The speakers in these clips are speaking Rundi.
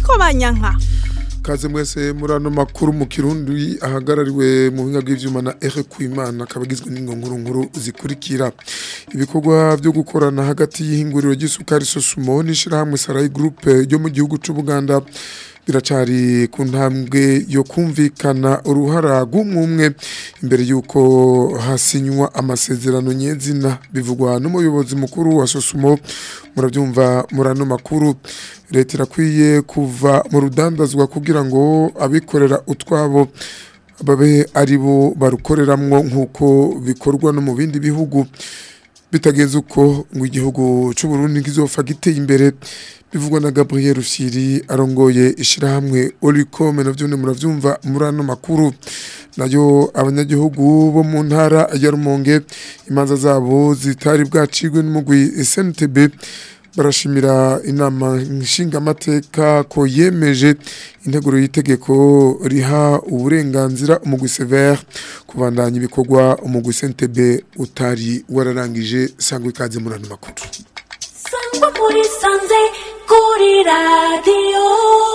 Niko Banyanka kaze mwese muri ano makuru mu kirundi ahagarariwe mu buhinga bw'ivyuma na Eric Kwimana kabagizwe n'ingonkuru nkuru zikurikira ibikorwa byo gukorana hagati y'ihinguriro ry'isukari Sosumo n'ishirahamwe Sarai Group ryo mu gihugu c'u Buganda biracari ku ntambwe yo kumvikana uruhara rw'umwe imbere y'uko hasinywa amasezerano nyezina bivugwa n'umuyobozi mukuru wa Sosumo murabyumva muri ano makuru leta irakwiye kuva mu rudandazwa kugira ngo abikorera utwabo babe ari bo barukoreramwo nk'uko bikorwa no mu bindi bihugu bitagenze uko ngo igihugu cy'u Burundi kizofa giteye imbere bivugwa na Gabriel Rusiri arongoye ishirahamwe Olicom navyo ne muravyumva muri ano makuru nayo abanyagihugu bo mu ntara ya Rumonge imanza zabo zitari bwacigwe n'umugwi SNTB barashimira inama nshingamateka ko yemeje integuro y'itegeko riha uburenganzira umugwi severe kubandanya ibikorwa umugwi SNTB utari wararangije sangwa ikaze muri ano makuru sangwa muri sanze kuri radiyo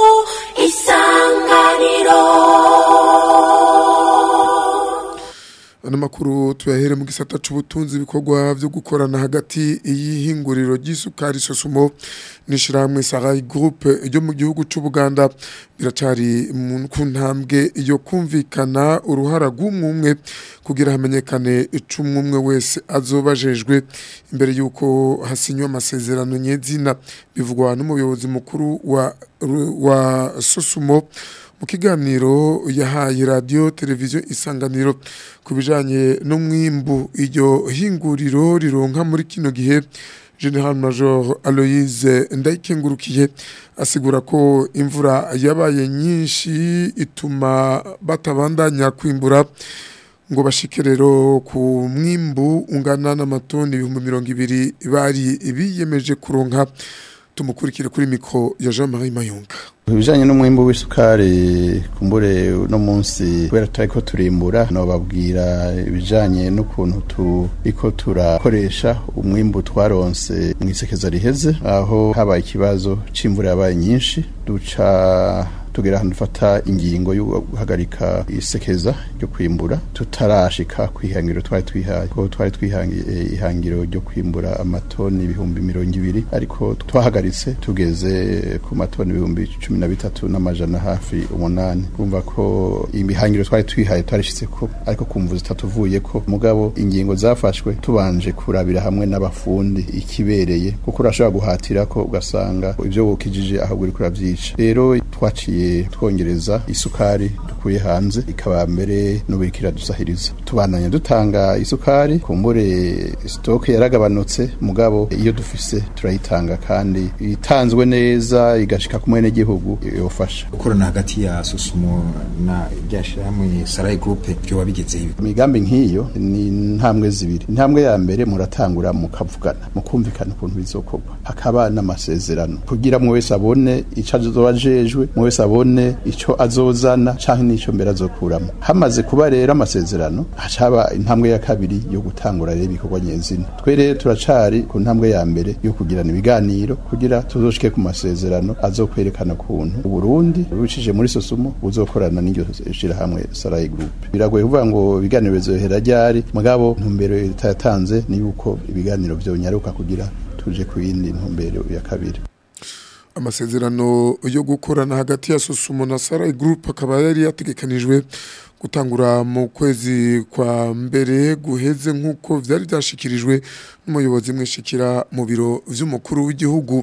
isanganiro ano makuru tuyahere mu gisata c'ubutunzi ibikorwa vyo gukorana hagati y'ihinguriro ry'isukari sosumo n'ishirahamwe Sarai Group ryo mu gihugu c'u Buganda biracari mu ku ntambwe yo kumvikana uruhara rw'umwe kugira hamenyekane icumwe wese azobajejwe imbere yuko hasinywa amasezerano nyezina bivugwa n'umuyobozi mukuru wa wa Sosumo mu kiganiro yahaye radiyo televiziyo isanganiro ku bijyanye n'umwimbu iryo hinguriro rironka muri kino gihe general major aloyize ndayikengurukiye asigura ko imvura yabaye nyinshi ituma batabandanya kwimbura ngo bashike rero ku mwimbu ungana n'amatoni ibihumbi mirongo ibiri bari biyemeje kuronka tumukurikire kuri mikoro ya jean marie mayunga ibijanye n'umwimbu w'isukari kumbure uno munsi kubera turiko turimbura nobabwira ibijanye n'ukuntu turiko turakoresha umwimbu twaronse mw'isekeza riheze aho habaye ikibazo c'imvura yabaye nyinshi duca tugera ahantu dufata ingingo yo guhagarika isekeza ryo kwimbura tutarashika kwihangiro twari twihaye ko twari twihangiye ihangiro ryo kwimbura amatoni ibihumbi mirongo ibiri ariko twahagaritse tugeze ku matoni ibihumbi cumi na bitatu n'amajana hafi umunani kumva ko imihangiro twari twihaye twarishitse ko ariko kumva zitatuvuye ko mugabo ingingo zafashwe tubanje kurabira hamwe n'abafundi ikibereye kuko urashobora guhatira ko ugasanga ibyo wukijije ahubwo uriko uravyica rero twaciye twongereza isukari dukuye hanze ikaba mbere n'ubirikira dusahiriza tubandanya dutanga isukari kumbure stoke yaragabanutse mugabo iyo dufise turayitanga kandi itanzwe neza igashika ku mwene gihugu yofasha gukorana hagati ya Susumo na ryashirahamwe Sarai Group byo wabigeze ibi imigambi nk'iyo ni intambwe zibiri intambwe ya mbere muratangura mukavugana mukumvikana ukuntu bizokorwa hakaba n'amasezerano kugira mwe wese abone ico azobajejwe mwe wese abone ico azozana canke n'ico mbere azokuramo hamaze kuba rero amasezerano hacaba intambwe ya kabiri yo gutangura rero ibikorwa nyezina twe rero turacari ku ntambwe ya mbere yo kugirana ibiganiro kugira tuzoshike ku masezerano azokwerekana kuntu uburundi bubicishije muri sosumo buzokorana n'iryo shirahamwe sarai group biragoye kuvuga ngo ibiganiro bizohera ryari mugabo ntumbero leta yatanze ni yuko ibiganiro vyonyaruka kugira tuje ku yindi ntumbero ya kabiri amasezerano yo gukorana hagati ya Susumo na Sarai Group akaba yari yategekanijwe gutangura mu kwezi kwa mbere guheze nk'uko vyari byashikirijwe n'umuyobozi mwishikira mu biro vy'umukuru w'igihugu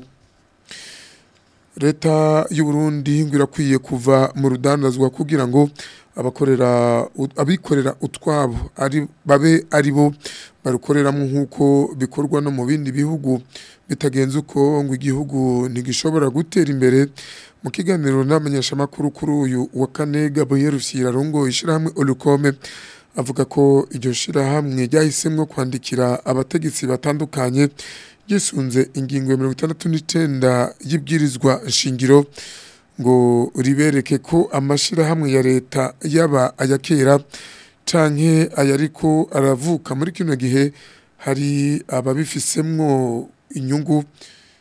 leta y'u Burundi ngo irakwiye kuva mu rudandazwa kugira ngo abakorera abikorera utwabo ari babe ari bo barukoreramo nk'uko bikorwa no mu bindi bihugu bitagenze uko ngo igihugu ntigishobora gutera imbere mu kiganiro n'amenyeshamakuru kuri uyu wa kane Gabriel Rusira rongo ishirahamwe Olukome avuga ko iryo shirahamwe ryahisemwo kwandikira abategetsi batandukanye gisunze ingingo ya mirongo itandatu n'icenda y'ibwirizwa nshingiro ngo ribereke ko amashirahamwe ya leta yaba aya kera canke ayariko aravuka muri kino gihe hari ababifisemwo inyungu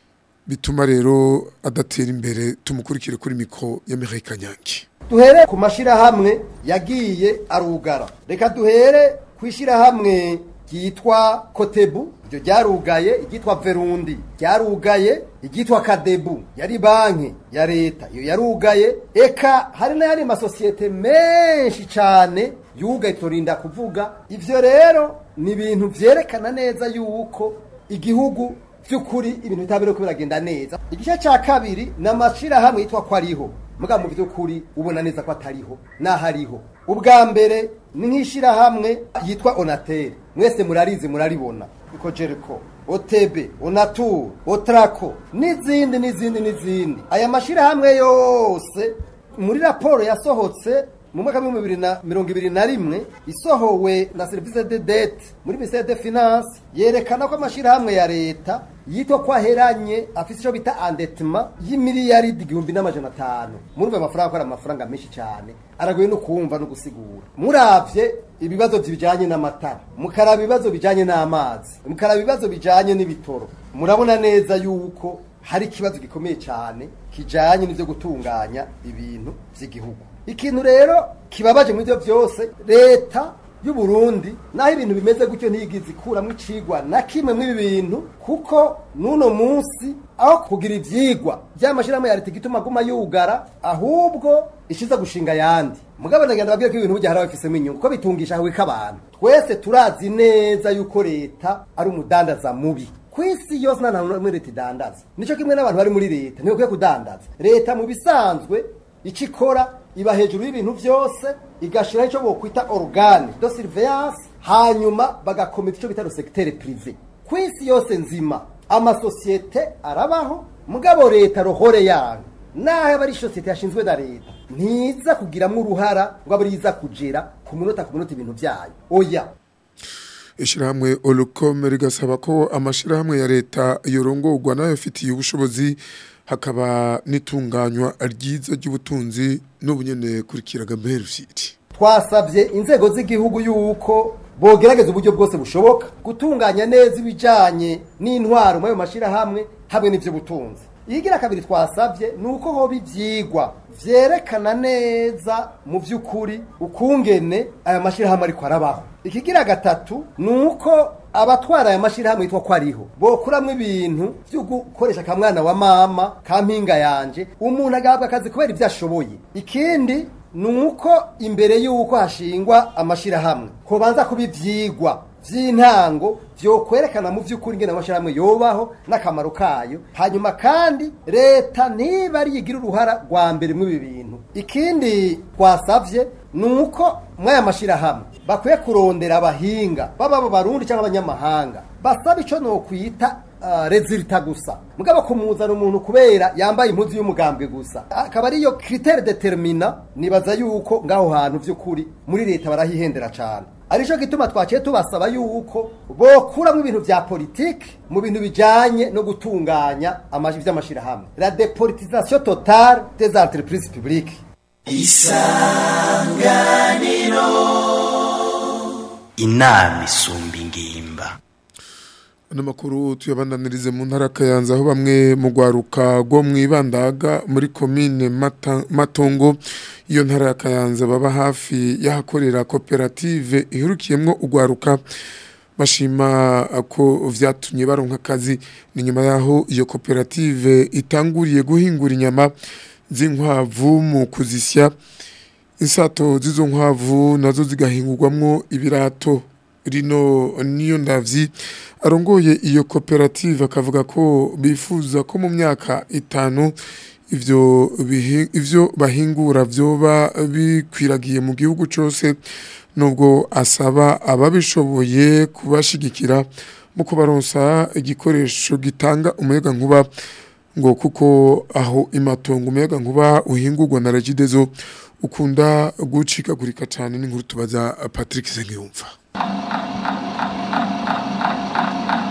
bituma rero adatera imbere tumukurikire kuri mikro ya Mireille Kanyange duhere ku mashyirahamwe yagiye arugara reka duhere ku ishyirahamwe ryitwa kotebu iryo ryarugaye iryitwa verundi ryarugaye iryitwa kadebu yari banki ya leta iyo yarugaye eka hari n'ayandi masosiyete menshi cyane yugaye turinda kuvuga ivyo rero ni ibintu vyerekana neza yuko igihugu by'ukuri ibintu bitabere ko biragenda neza igice cya kabiri ni amashyirahamwe yitwa ko ariho muga mu by'ukuri ubona neza ko atariho n'ahariho ubwa mbere ni nk'ishyirahamwe yitwa onatere mwese murarizi muraribona uko jeriko otebe onaturu otarako n'izindi n'izindi n'izindi aya mashyirahamwe yose muri raporo yasohotse mu mwaka w'ibihumbi bibiri na mirongo ibiri na rimwe isohowe na serivisi de dete muri ministere de finance yerekana ko amashyirahamwe ya leta yitwa ko aheranye afite icyo bita andetima y'imiliyaridi igihumbi n'amajana atanu murumva amafaranga ko ari amafaranga menshi cyane aragoye no kumva no gusigura muravye ibibazo bijanye n'amatara mukaraba ibibazo bijanye n'amazi mukaraba ibibazo bijanye n'ibitoro murabona neza yuko hari ikibazo gikomeye cyane kijanye n'ivyo gutunganya ibintu vy'igihugu ikintu rero kibabaje muri byo byose leta y'u Burundi naho ibintu bimeze gutyo ntiyigize ikuramo icigwa na kimwe mw'ibi bintu kuko n'uno munsi aho kugira ivyigwa by'amashyirahamwe ya leta igituma aguma yugara ahubwo ishiza gushinga ayandi mugabo ndagenda babwira ko ibintu burya hari abafisemo inyungu ko bitungisha ahubwo abantu twese turazi neza yuko leta ari umudandaza mubi ku isi yose nta hantu muri leta idandaza nicyo kimwe n'abantu bari muri leta ntibakwiye kudandaza leta mu bisanzwe icyo ikora iba hejuru y'ibintu byose igashiraho icyo bokwita organe de surveillance hanyuma bagakomeza icyo bita le secteur privé ku isi yose nzima amasosiyete arabaho mugabo leta rohore yayo naho aba ari sosiyete yashinzwe na leta ntiza kugiramwo uruhara ngo abe ariza kugera ku munota ku munota ibintu byayo oya ishirahamwe olukome rigasaba ko amashirahamwe ya leta yorongorwa nayo afitiye ubushobozi hakaba n'itunganywa ryiza ry'ubutunzi n'ubunyene kurikiraga Merviti twasabye inzego z'igihugu yuko bogerageza uburyo bwose bushoboka gutunganya neza ibijanye n'intwaro mu ayo mashirahamwe hamwe n'ivy'ubutunzi iyigira kabiri twasabye ni uko hoba ivyigwa vyerekana neza mu vy'ukuri ukungene aya mashirahamwe ariko arabaho ikigira gatatu ni uko abatwara aya mashirahamwe yitwa ko ariho bokuramwo ibintu vyo gukoresha akamwana wa mama ka mpinga yanje umuntu agahabwa akazi kubera ivyo ashoboye ikindi ni uko imbere y'uko hashingwa amashirahamwe hobanza kuba ivyigwa vy'intango vyokwerekana mu vy'ukuri ingene amashirahamwe yobaho n'akamaro kayo hanyuma kandi leta niba ari igira uruhara rwa mbere mw'ibi bintu ikindi twasavye ni uko mw'aya mashirahamwe bakwiye kurondera abahinga baba abo barundi cyangwa abanyamahanga basaba ico nokwita uh, rezilita gusa mugabo kumuzana umuntu kubera yambaye impuzu y'umugambwe gusa akaba ariyo critère determina nibaza yuko ngaho hantu vy'ukuri muri leta barahihendera cane arico gituma twaciye tubasaba yuko bokuramwo ibintu vya politike mu bintu bijanye no gutunganya amaji vy'amashirahamwe la dépolitisation totale des entreprises publiques inama isumba ingimba ano makuru tuyabandanirize mu ntara kayanza aho bamwe mu rwaruka rwo mu ibandaga muri komine Mata- matongo iyo ntara ya kayanza baba hafi y'ahakorera koperative ihurukiyemwo urwaruka bashima ko vyatumye baronka akazi ni nyuma yaho iyo koperative itanguriye guhingura inyama z'inkwavu mu kuzisya insato z'izo nkwavu nazo zigahingurwamwo ibirato rino niyo ndavyi arongoye iyo koperative akavuga ko bifuza ko mu myaka itanu ivyo bihi- ivyo bahingura vyoba bikwiragiye mu gihugu cose nubwo asaba ababishoboye kubashigikira mu kubaronsa igikoresho gitanga umuyaga nkuba ngo kuko aho imatongo umuyaga nkuba uhingurwa na regidezo ukunda gucikagurika cyane n'inkuru tubaza Patrick Sengiyumva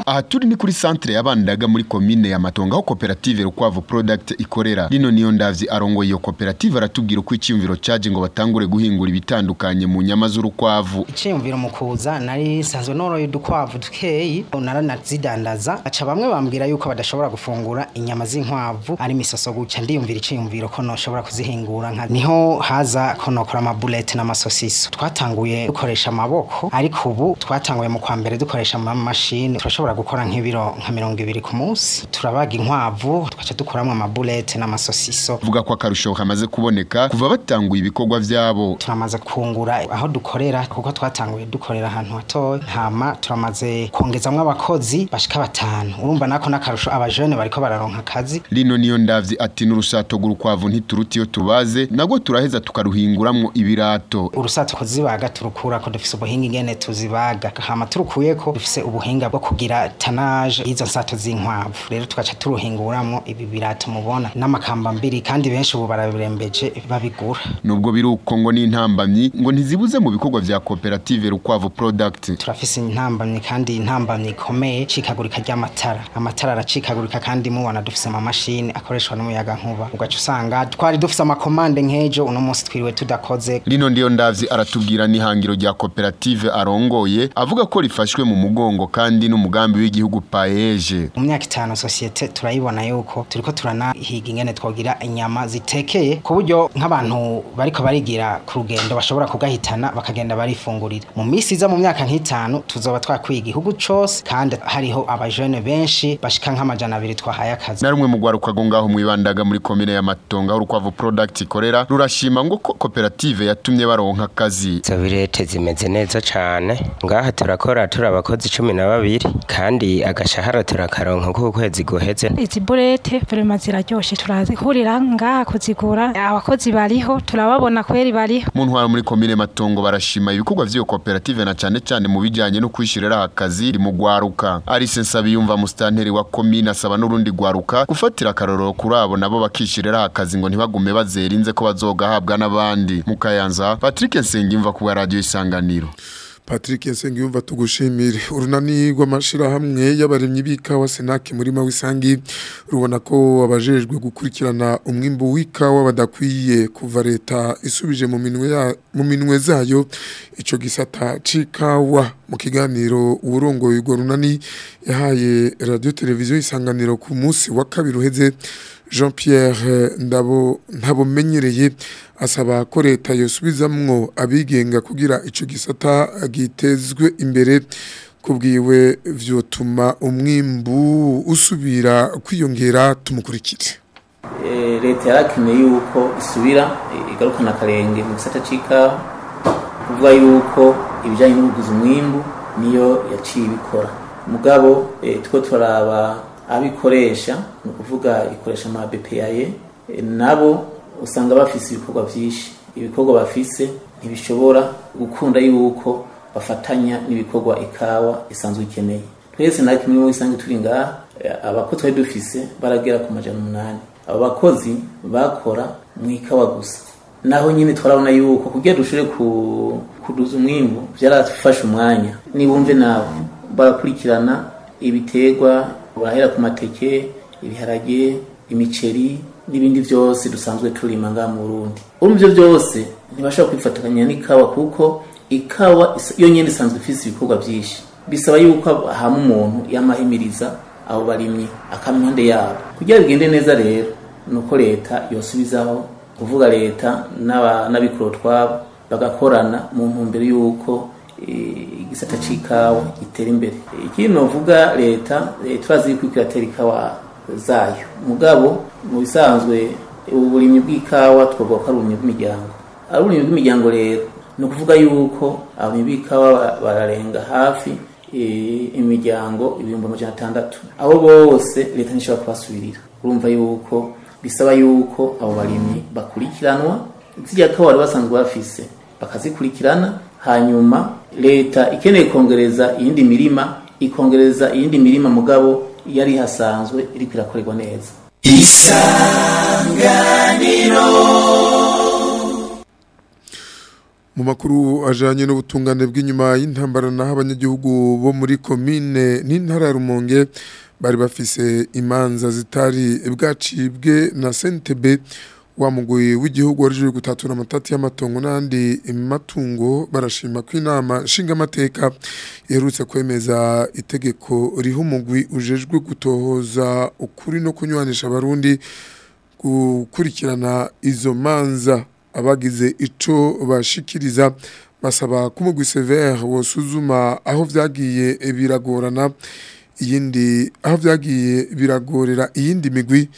aha turi ni kuri centre yabandaga muri komine ya Matongo aho koperative Rukwavu Product ikorera rino niyo ndavyi arongoye iyo koperative aratubwira uko icyumviro caje ngo batangure guhingura ibitandukanye mu nyama z'urukwavu iciyumviro mu kuza nari sanzwe noroye udukwavu dukeyi naranazidandaza aca bamwe bambwira yuko badashobora gufungura inyama z'inkwavu ari misoso guca ndiyumvira iciyumviro ko noshobora kuzihingura nka niho haza ko nokora amabulete n'amasosiso twatanguye dukoresha amaboko ariko ubu twatanguye mu kwa mbere dukoresha amamashini turashobora gukora nk'ibiro nka mirongo ibiri ku munsi turabaga inkwavu tugaca dukoramo amabulete n'amasosiso vuga ko akarusho kamaze kuboneka kuva batanguye ibikorwa vyabo turamaze kungura aho dukorera kuko twatanguye dukorera ahantu hatoya hama turamaze kongezamwo abakozi bashika batanu urumva nako n'akarusho abajene bariko bararonka akazi rino niyo ndavyi ati n'urusato rw'urukwavu ntituruti iyo tubaze nagwo turaheza tukaruhinguramwo ibirato urusato kuzibaga turukura ko dufise ubuhinga ingene tuzibaga hama turukuyeko dufise ubuhinga bwo kugira tanaje y'izo nsato z'inkwavu rero tugaca turuhinguramwo ibi birato mubona n'amakamba mbiri kandi benshi ubu barabirembeje babigura nubwo biri uko ngo n'intambamyi ngo ntizibuze mu bikorwa vya koperative Rukwavu Product turafise intambamyi kandi intambamyi ikomeye cikagurika ry'amatara amatara aracikagurika kandi mubona dufise amamashini akoreshwa n'umuyaga nkuba ugaca usanga twari dufise amakomande nk'ejo uno munsi twiriwe tudakoze rino ndiyo ndavyi aratubwira n'ihangiro rya koperative arongoye avuga ko rifashwe mu mugongo kandi n'umugambi w'igihugu paeje mu myaka itanu sosiyete turayibona yuko turiko turanahiga ingene twogira inyama zitekeye ku buryo nk'abantu bariko barigira ku rugendo bashobora kugahitana bakagenda barifungurira mu misi iza mu myaka nk'itanu tuzoba twakwiye igihugu cose kandi hariho abajene benshi bashika nk'amajana abiri twahaye akazi na rumwe mu rwaruka rwo ngaho mwibandaga muri komine ya Matongo aho Rukwavu Product ikorera rurashima ngo ko koperative yatumye baronka akazi izo birete zimeze neza cane ngaha turakora turi abakozi cumi na babiri kandi agashahara turakaronka k'ukwezi guheze izi burete vrema ziraryoshe turazihurira ngaha kuzigura abakozi bariho turababona kweri bariho mu ntwaro muri komine Matongo barashima ibikorwa vy'iyo koperative na cane cane mu bijanye no kwishirira akazi mu gwaruka Alice Nsabiyumva mustanteri wa komine asaba n'urundi gwaruka gufatira akarorero kuri abo nabo bakishirira akazi ngo ntibagume bazerinze ko bazogahabwa n'abandi mu Kayanza Patrick Nsengimva ku radio isanganiro Patrick Nsengiyumva tugushimire urunani rw'amashirahamwe y'abaremyi b'ikawa Senake muri Mawisangi rubona ko abajejwe gukurikirana umwimbu w'ikawa badakwiye kuva leta isubije mu minwe ya mu minwe zayo ico gisata c'ikawa mu kiganiro uburongoye urwo runani yahaye radio televiziyo isanganiro ku munsi wa kabiri uheze Jean Pierre Ndabo ntabomenyereye asaba ko leta yosubizamwo abigenga kugira ico gisata gitezwe imbere kubwiwe vyotuma umwimbu usubira kwiyongera tumukurikire leta yarakeneye yuko isubira igarukana akarenge mu gisata c'ikawa kuvuga yuko ibijanye n'ubuguzi umwimbu niyo yaciye ibikora mugabo two turaba abikoresha ni ukuvuga ikoresha ama BPAye nabo usanga bafise ibikorwa vyinshi ibikorwa bafise ntibishobora gukunda yuko bafatanya n'ibikorwa ikawa isanzwe ikeneye twese na kimwe mu isanzwe turi ngaha abakozi twari dufise baragera ku majana umunani abo bakozi bakora mu ikawa gusa naho nyine twarabona yuko kugira dushobore kuduza umwimbu byarafashe umwanya nibumve nawe barakurikirana ibiterwa barahera ku mateke ibiharage imiceri n'ibindi byose dusanzwe turima ngaha mu Burundi urumva ivyo byose ntibashobora kwifatanya n'ikawa kuko ikawa yo nyene isanzwe ifise ibikorwa vyinshi bisaba yuko hama umuntu yamahimiriza abo barimyi akampande yabo kugira bigende neza rero nuko leta yosubizaho kuvuga leta n'abikoro twabo bagakorana mu ntumbero y'uko igisata c'ikawa gitera imbere ikindi novuga leta turazi yuko iratera ikawa zayo mugabo mu bisanzwe uburimyi bw'ikawa twavuga ko ari uburimyi bw'imiryango ari uburimyi bw'imiryango rero ni ukuvuga yuko abarimyi b'ikawa bararenga hafi imiryango ibihumbi amajana atandatu abo bose leta ntishobora kubasubirira urumva yuko bisaba yuko abo barimyi bakurikiranwa zirya kawa bari basanzwe bafise bakazikurikirana hanyuma leta ikeneye kongereza iyindi mirima ikongereza iyindi mirima mugabo yari hasanzwe iriko irakorerwa neza isanganiro mu makuru ajanye n'ubutungane bw'inyuma y'intambara naho abanyagihugu bo muri komine n'intara ya Rumonge bari bafise imanza zitari bwacibwe na Sentebe wa mugwi w'igihugu warijwe gutatura amatati y'amatongo n'andi matungo barashima ko inama nshingamateka iherutse kwemeza itegeko riha umugwi ujejwe gutohoza ukuri no kunywanisha abarundi gukurikirana izo manza abagize ico bashikiriza basaba ko umugwi severe wosuzuma aho vyagiye biragorana iyindi aho vyagiye biragorera iyindi migwi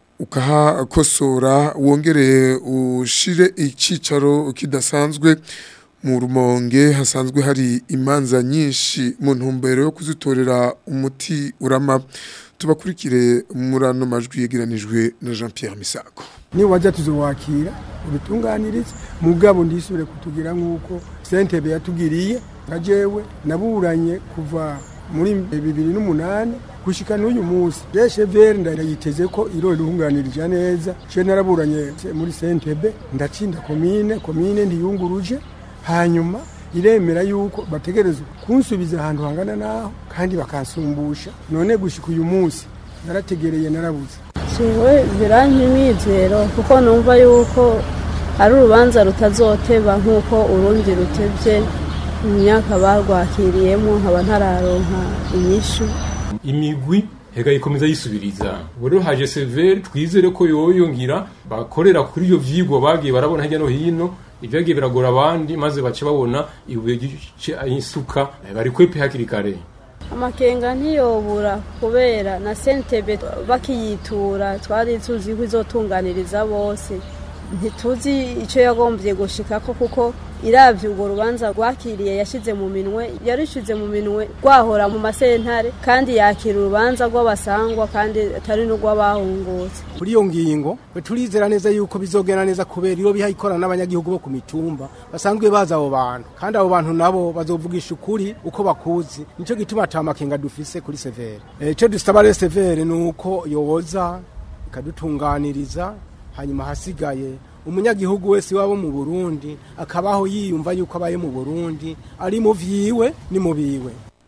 ukahakosora wongere ushire icicaro kidasanzwe mu rumonge hasanzwe hari imanza nyinshi mu ntumbero yo kuzitorera umuti urama tubakurikire muri ano majwi yegeranijwe na Jean Pierre Misago ni wajya tuzowakira ubitunganirize mugabo ndisubire kutugira nk'uko sentebe yatugiriye nka jewe naburanye kuva muri bibiri n'umunani gushika n'uyu munsi jeshe vere ndayiteze ko iro irunganirije neza je naraburanye muri sentebe ndacinda komine komine ndiyunguruje hanyuma iremera yuko bategerezwa kunsubiza ahantu hangana naho kandi bakansumbusha none gushika uyu munsi narategereye narabuze jewe biranka imyizero kuko numva yuko ari urubanza rutazoteba nk'uko urundi rutebye mu myaka barwakiriyemo nkaba ntararonka inyishu imigwi hega ikomeza yisubiriza rero haje severe twizere ko yoyongira bakorera kuri iyo vyigwa bagiye barabona hirya no hino ibyagiye biragora abandi maze bace babona ibuye gice isuka bari kwepe hakiri kare amakenga ntiyobura kubera na sentebe bakiyitura twari tuzi ko izotunganiriza bose ntituzi icyo yagombye gushikako kuko iravye urwo rubanza rwakiriye yashize mu minwe yarishize mu minwe rwahora mu masentare kandi yakira urubanza rw'abasangwa kandi atari n'urw'abahungutse kuri iyo ngingo turizera neza yuko bizogenda neza kubera iyo biha ikorana n'abanyagihugu bo ku mitumba basanzwe bazi abo bantu kandi abo bantu nabo bazovugisha ukuri uko bakuzi nico gituma ata makenga dufise kuri severe icyo dusaba rero severe ni uko yoboza ikadutunganiriza hanyuma hasigaye umunyagihugu wese wabo mu Burundi akabaho yiyumva yuko abaye mu Burundi ari mu vyiwe ni mu biwe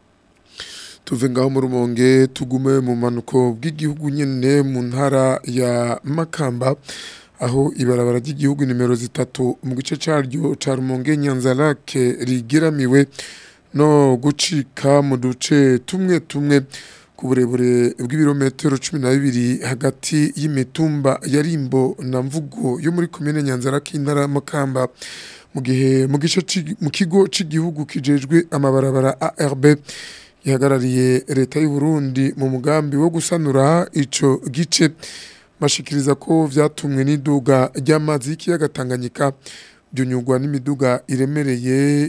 tuve ngaho mu rumonge tugume mu manuko bw'igihugu nyene mu ntara ya Makamba aho ibarabara ry'igihugu nimero zitatu mu gice caryo ca rumonge nyanzarake rigeramiwe no gucika mu duce tumwe tumwe ku burebure bw'ibirometero cumi na bibiri hagati y'imitumba ya rimbo na mvugo yo muri komine nyanzarake intara y'amakamba mu gihe mu gice mu kigo cy'igihugu kijejwe amabarabara ARB ihagarariye leta y'u Burundi mu mugambi wo gusanura ico gice bashikiriza ko vyatumwe n'iduga ry'amazi y'ikiyaga Tanganyika byunyugwa n'imiduga iremereye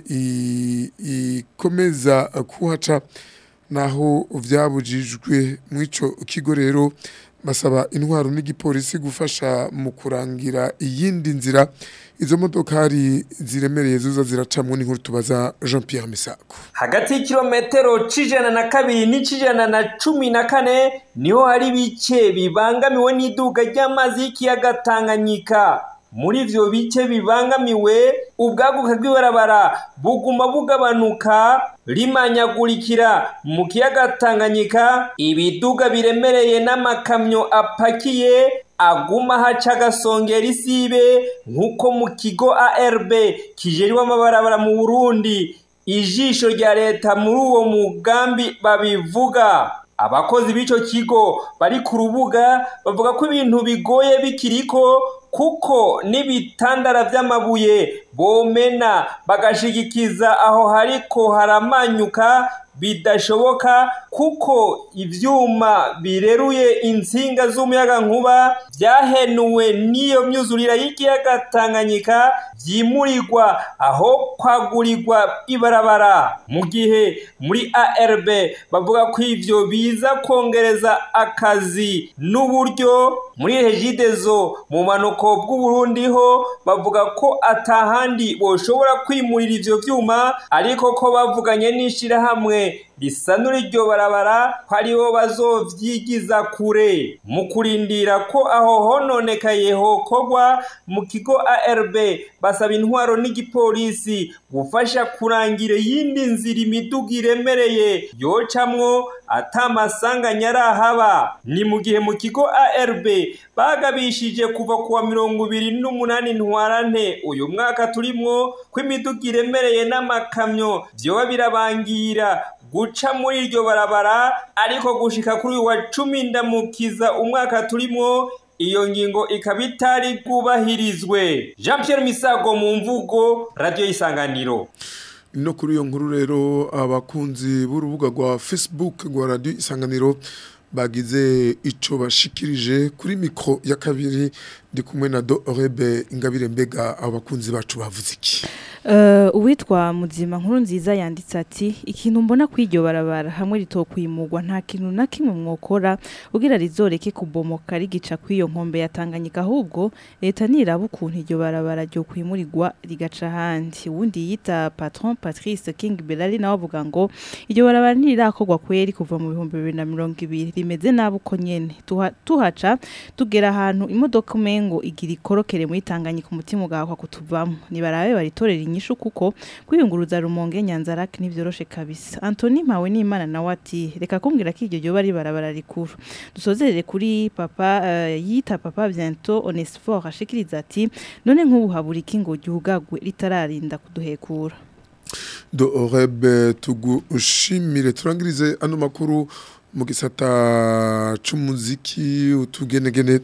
ikomeza kuhaca naho vyabujijwe mw'ico kigo rero basaba intwaro n'igipolisi gufasha mu kurangira iyindi nzira izo modokari ziremereye zuza ziracamwo n'inkuru tubaza Jean Pierre Misako hagati y'ikirometero c'ijana na kabiri n'ic'ijana na cumi na kane niho hari bice bibangamiwe n'iduga ry'amazi y'ikiyaga Tanganyika muri ivyo bice bibangamiwe ubwaguka bw'ibarabara buguma bugabanuka rimanyagurikira mu kiyaga Tanganyika ibiduga biremereye n'amakamyo apakiye aguma haca agasongera isibe nk'uko mu kigo ARB kijejwe amabarabara mu Burundi ijisho rya leta muri uwo mugambi babivuga abakozi b'ico kigo bari ku rubuga bavuga ko ibintu bigoye bikiriko kuko n'ibitandara vy'amabuye bomena bagashigikiza aho hariko haramanyuka bidashoboka kuko ivyuma bireruye insinga z'umuyaga nkuba vyahenuwe n'iyo myuzurira y'ikiyaga Tanganyika vyimurirwa aho kwagurirwa ibarabara mu gihe muri ARB bavuga ko ivyo biza kongereza akazi n'uburyo muri Regidezo mu manuko bw'Uburundi ho bavuga ko atahandi boshobora kwimurira ivyo vyuma ariko ko bavuganye n'ishirahamwe ishirahamwe risanura iryo barabara ko aribo bazovyigiza kure mu kurindira ko aho hononekaye hokorwa mu kigo ARB basaba intwaro n'igipolisi gufasha kurangira iyindi nzira imiduga iremereye yocamwo atamasanganya arahaba ni mu gihe mu kigo ARB bagabishije kuva kuwa mirongo ibiri n'umunani ntwarante uyu mwaka turimwo ko imiduga iremereye n'amakamyo vyoba birabangira guca muri iryo barabara ariko gushika kuri uyu wa cumi ndamukiza umwaka turimwo iyo ngingo ikaba itari bwubahirizwe jean Pierre misago mu mvugo radiyo y'isanganiro no kuri iyo nkuru rero abakunzi b'urubuga rwa facebook rwa radiyo isanganiro bagize ico bashikirije kuri mikro ya kabiri ndi kumwe na do orebe ingabire mbega abakunzi bacu bavuze iki Uh, uwitwa muzima nkuru nziza yanditse ati ikintu mbona kwiryo barabara hamwe ritokwimurwa nta kintu na kimwe mwokora ugira rizoreke kubomoka rigica kwiyo nkombe yatanganyika ahubwo leta niraba ukuntu iryo barabara ryo kwimurirwa rigaca handi uwundi yita patron Patrice King Belali nawe avuga ngo iryo barabara nirirakorwa kweri kuva mu bihumbi bibiri na mirongo ibiri rimeze nabi uko nyene Tuha, tuhaca tugera ahantu imodoka umengo igira ikorokere muri Tanganyika umutima ugahakwa kutuvamo nibarabe baritorera inyishu kuko kwiyunguruza rumonge nyanzarake nivyoroshe kabisa Anthony Mpawe n'Imana nawe ati reka kumbwira ko iryo ryoba ribarabara rikuru dusozerere kuri papa uh, yita papa bientôt Onesphore ashikiriza ati none nk'ubu habura iki ngo ryugagwe ritararinda kuduhekura do orebe tugushimire turangirize ano makuru mu gisata c'umuziki utugenegene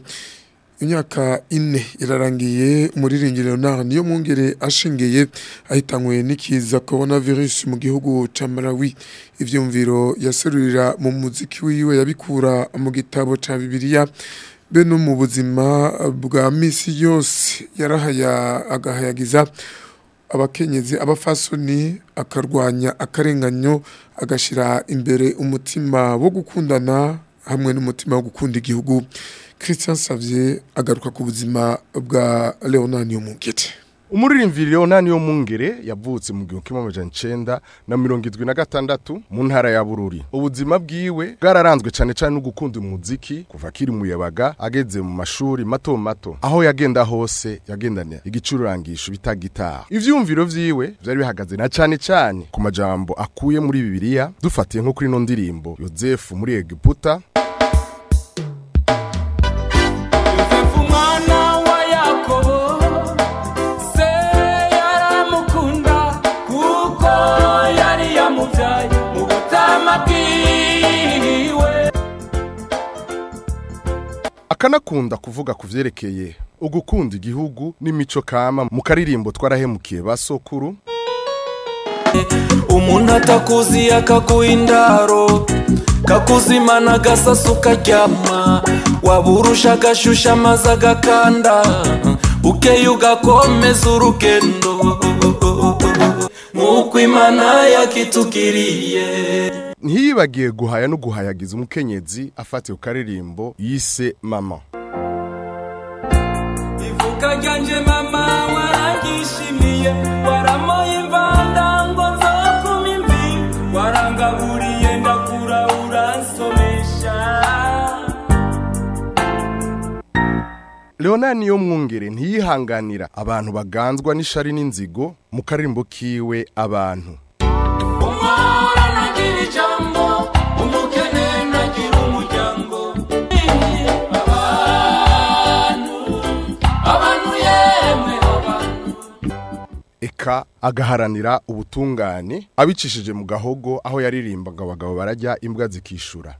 imyaka ine irarangiye umuririmbyi Leonard niyo mwongere ashengeye ahitanywe n'ikiza coronavirus mu gihugu ca Malawi ivyumviro yaserurira mu muziki wiwe yabikura mu gitabo ca Bibiliya be no mu buzima bwa misi yose yarahaya agahayagiza abakenyezi abafasoni akarwanya akarenganyo agashira imbere umutima wo gukundana hamwe n'umutima wo gukunda igihugu Christian Savier agaruka ku buzima bwa Leonard Yomungete umuririmbyi Leonard Yomungere yavutse mu gihumbi kimwe amajana icenda na mirongo irindwi na gatandatu mu ntara ya Bururi ubuzima bwiwe bwararanzwe cyane cyane no gukunda umuziki kuva akiri muyabaga ageze mu mashuri mato mato aho yagenda hose yagendana igicurangisho bita gitaha ivyumviro vyiwe vyari bihagaze na cyane cyane ku majambo akuye muri Bibiliya dufatiye nko kuri no ndirimbo Yozefu muri Egiputa akanakunda kuvuga ku vyerekeye ugukunda igihugu n'imico kama mu karirimbo twarahemukiye basokuru umuntu atakuzi akaguha indaro kakuzimana agasasu karyama waburusha agashusha amazi agakanda ukeye ugakomeza urugendo nk'uko imana yakitugiriye ntiyibagiye guhaya no guhayagiza umukenyezi afatiye ku karirimbo yise mama ivuka ryanje mama warangishimiye waramoye imvanda ngo nzokuma imvi warangaburiye ndakura uransomesha Leonard niyo mwungere ntiyihanganira abantu baganzwa n'ishari n'inzigo mu karirimbo kiwe abantu umwara nagira ijambo umukene nagira umuryango abantu abantu yemwe abantu eka agaharanira ubutungane abicishije mu gahogo aho yaririmbaga abagabo barajya imbwa zikishura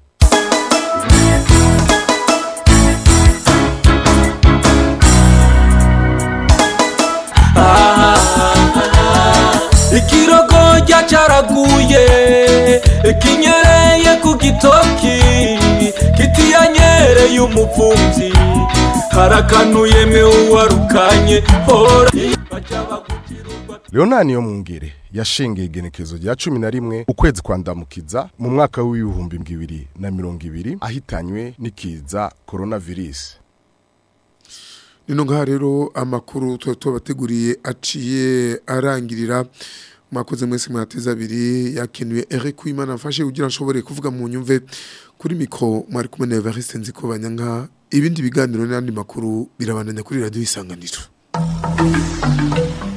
ikirogorya cyaraguye kinyereye ku gitoki kitiyanyereye umupfubyi harakanuye mwe uwarukanye hora Leonard niyo mwungere yashengeye igenekezo rya cumi na rimwe ukwezi kwa ndamukiza mu mwaka w'ibihumbi bibiri na mirongo ibiri ahitanywe n'ikiza coronavirus nino ngaha rero amakuru tuba tubateguriye aciye arangirira mwakoze mwese mwateze abiri yakenuye Eric Kwimana afashe kugira nshobore kuvuga mu nyumve kuri mikro mwari kumwe na Evariste Nzikobanya nka ibindi biganiro n'andi makuru birabandanya kuri radio isanganiro